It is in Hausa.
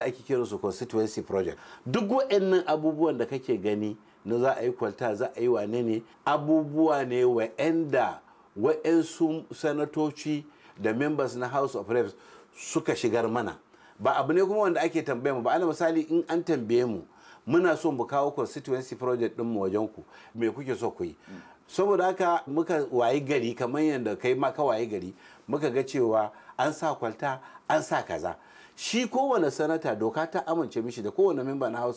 ake kira su constituency project duk waɗannan abubuwan da kake gani na za a yi kwalta za a yi wane ne abubuwa ne wa'anda wa'yansu sanatoci da members na house of reps suka shigar mana ba abu ne kuma wanda ake tambaye mu ba ana misali in an tambaye mu muna so mu kawo constituency project din mu wajen ku me kuke so ku yi saboda haka muka wayi gari kamar yadda kai ma ka wayi gari muka ga cewa an sa kwalta an sa kaza shi kowane sanata doka ta amince mishi da kowane memba na house